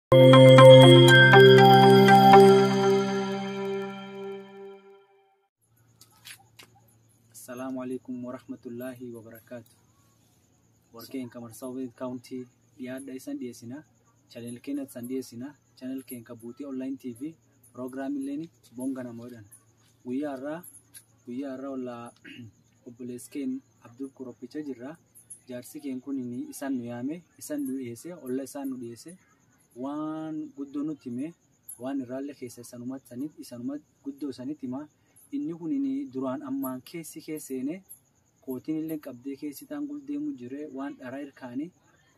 Assalaamu alaikum warahmatullahi wabarakaatu. Warqeen kamar South County dhiyaadha isan dhiyeessina. Channel keenya san dhiyeessina. Channel keenya buutii online TV piroograamileen bonga namoodhaan. Guyyaa irraa guyyaa irraa ollaa obboleessi keenya Abdul Kuroppicha jirra. Jaarsi keenya kun isaan nu yaame isaan nu dhiyeesse olla isaan nu dhiyeesse waan guddoo nutti hime waan irraallee keessa isanumatti sanitti isanumatti guddoo sanitti hima. inni kun duraan ammaan keessi keesseene kootiin illee qabdee keessi taan guldeemu jire waan dharaa irkaanii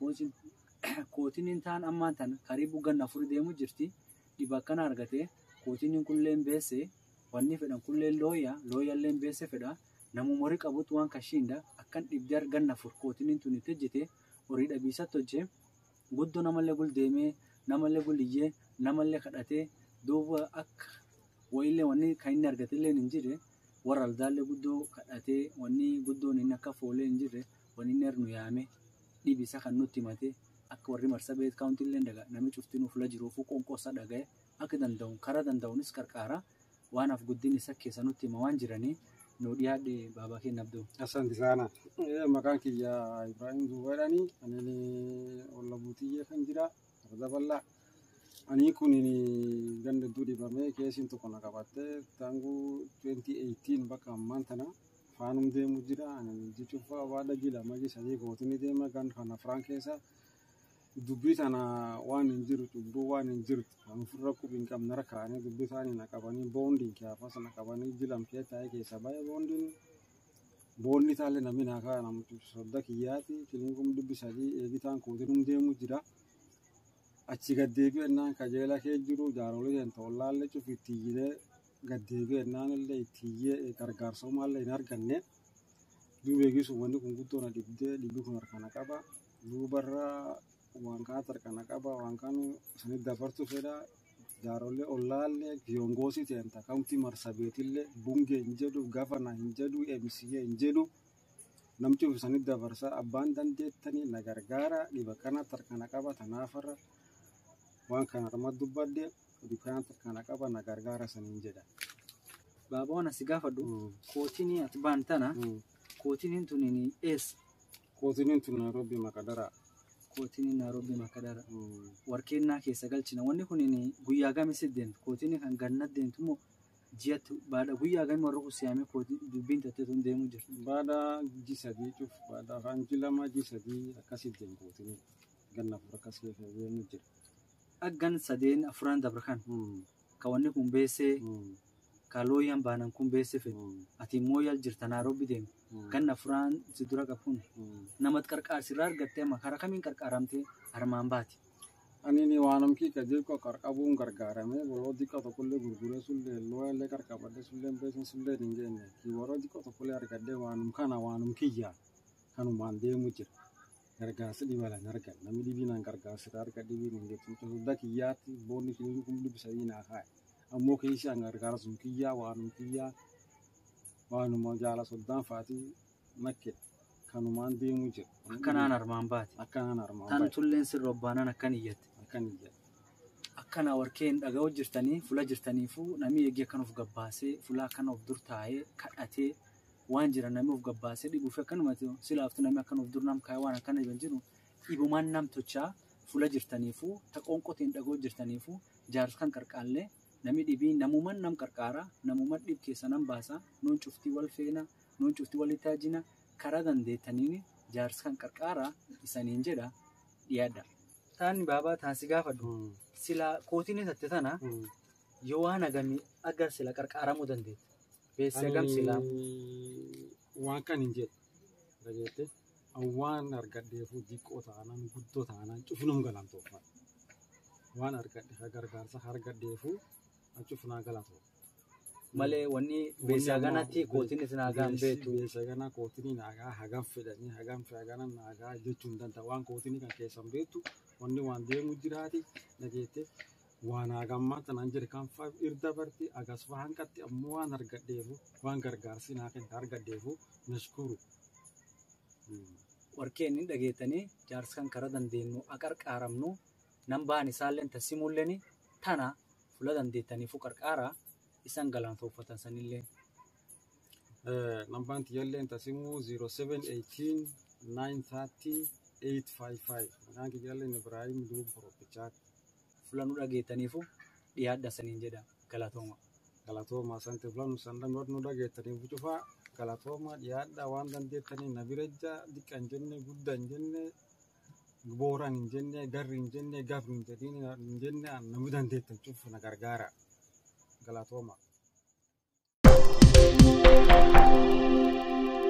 kootiin taan ammaan tan karibu ganna afur deemu jirti dhiba akkana argate kootiin kulleen beesse wanni fedhan kulleen looya looyalleen beesse fedha namu horii qabutu waan kashiinda akkan dhibdee ganna afur kootiin tun itti hojjete horii dhabiisatti hojje guddoo namallee guldeemee namallee guliyyee namallee kadhatee duuba akka wayillee wanni kan inni argate illee hin jirre warra aldaallee guddoo kadhatee wanni guddoon inni akka foolee hin jirre wanni inni nu yaame dhibisa kan nutti himate akka warri marsabeet kaawunti illee daga nami cufti nuuf la jiruufu qonqoosa dhaga'e akka danda'u karaa danda'uunis qarqaara waan af guddin isa keessa nutti hima waan jiranii nu dhiyaadhe baabaa keenya abduu. Asante sana. Maqaan kiyya Ibrahim Zubaydhani. Ani olla buutiyyee kan jira. Arda bal'aa. Ani kun ganda hedduu dibamee keessiin tokko na qabattee taangu 2018 bakka ammaan tana faanum deemu jira. Ani jechuuf waada jila magi sadii gootiin deema gan kana firaan keessa dubbii tana waan hin jiru cubbuu waan hin jiru kan ofirra qubiin qabna rakkaanii dubbii isaanii na qabanii boondiin kiyaafas na qabanii jilam kee taa'ee keessa baay'ee boondiin boonni taalee namni naa kaa namtu sodda kiyyaati kiliinkum dubbi sadii eegitaan kootiin deemu jira. achi gaddeebi'u ennaan kajeela kee jiru jaarolee kan tollaallee cufi ittiyyee gaddeebi'u ennaan illee ittiyyee gargaarsumaallee hin arganne duuba eegisu wanni kun guddoo na dhibdee dhibbi kun harkana qaba duubarra waan kaatu harkana qaba waan kaanu sanit dabartu fedha jaarolee ollaallee viyongoosii ta'en takamti marsabeetillee bungee hin jedhu gafana hin jedhu emsiyee hin jedhu namti sanit dabarsa abbaan dandeettanii na gargaara dhiba kanatti harkana qaba tanaafarra waan kana irratti dubbadde dukkaanatti kana qaba na gargaara saniin jedha. Baabaa waan asi gaafadhu kootiin ati baan tana kootiin tun eessa? Kootiin tun Nairobi Makadara. Kootiin Nairobi Makadara. Warqeennaa keessa galchina. Wanni kun guyyaa gamisi deemtu kootiin kan ganna deemtu moo ji'atti baadha guyyaa gami warra kusiyaame kootiin dubbiin tattee tun deemu jirti. Baada ji sadii cuf baada afaan ji lama ji sadii akkasii deemu kootiin ganna afur akkas keessa deemu jira. Aggan sadeen afuran dabra kan ka wanni kun beessee ka looyyan baanan kun beesse fedhu ati immoo yal jirta Nairobi deemu ganna afuran si dura qabuun namatti qarqaarsirraa argattee amma karaa kamiin qarqaaramtee armaan baati. Ani ni waanam kika jirko qarqabuun gargaarame boroo xiqqoo tokkollee gurguree sullee looyallee qarqabadde sullee beesin sullee hin jenne ki boroo xiqqoo tokkollee argadde waanum kana waanum kiyya kanumaan deemu jira. gargaarsa dhibalan argan namni dhibiinaan gargaarsa arga dhibiin hin jettu sodda kiyyaatti boonni kiliin kun dhibbi sadii naa kaa'e ammoo keessi an gargaarsa kiyyaa waanum kiyyaa waanuma jaala soddaan faatii nakke kanumaan deemu jira. Akkanaan armaan baati. Akkanaan armaan Tan tulleen sirra obbaanan akkan iyyatte. Akkan iyyate. Akkana warkeen dhaga'uu jirtanii fula jirtaniifu namni eegee akkan of gabbaasee fula akkana of dur taa'ee kadhatee waan jira namni of gabbaasee dhibuuf akkanuma silaaftu namni akkan of dur nam kaa'ee waan akkana jiran jiru dhibumaan nam tochaa fula jirtaniifu taqoon qoteen dhagoo jirtaniifu jaarsa kan qarqaallee namni dhibii namuman nam qarqaara namuman dhib keessa nam baasa nuun cuftii wal feena nuun cuftii wal taajina karaa dandeettaniin jaarsa kan qarqaara isaniin jedha dhiyaadha. Taani baabaa taasi gaafadhu sila kootiin tatte tana yoo waan agamii agar sila qarqaaramuu dandeetta. Beessa gam silaa. Waan kan hin jedhe dhageette waan argadheefu diqqoo taanaan guddoo taanaan cufinum galantoofna. Waan argadhe gargaarsa argadheefu cufnaa galatoof. Malee wanni beessa ganatti kootiin isin hagaan beektu. Beessa gana kootiin naagaa hagam fedhanii hagam hagana naagaa jechuun danda'a waan kootiin kan keessan beektu wanni waan deemu jiraati dhageette waan hagammaa tanaan jedhe kan faaf irda barti agas waan qatti ammoo waan argadheefu waan gargaarsi naa kenna argadheefu nashkuru. Warqeen inni dhageettanii jaarsa kan karaa dandeenyu aqarqaaramnu nambaan isaalleen tasimulleen tana fuula dandeettaniifu qarqaara isan galaanfooffatan sanillee. Nambaan tiyyaalleen tasimuu 0718 930 855 maqaan kiyyaalleen Ibrahim Duub Koropichaa Fuula nu dhageettaniifu dhiyaadha saniin jedha galatooma. galatooma sante fulan sandamot nu dhageettaniif cufaa galatooma dhiyaadha waan dandeettanii na birejja diqqa hin jenne gudda hin jenne booran hin jenne garri hin jenne gafri hin jedhin hin jenne namni dandeettan cufu na gargaara galatooma.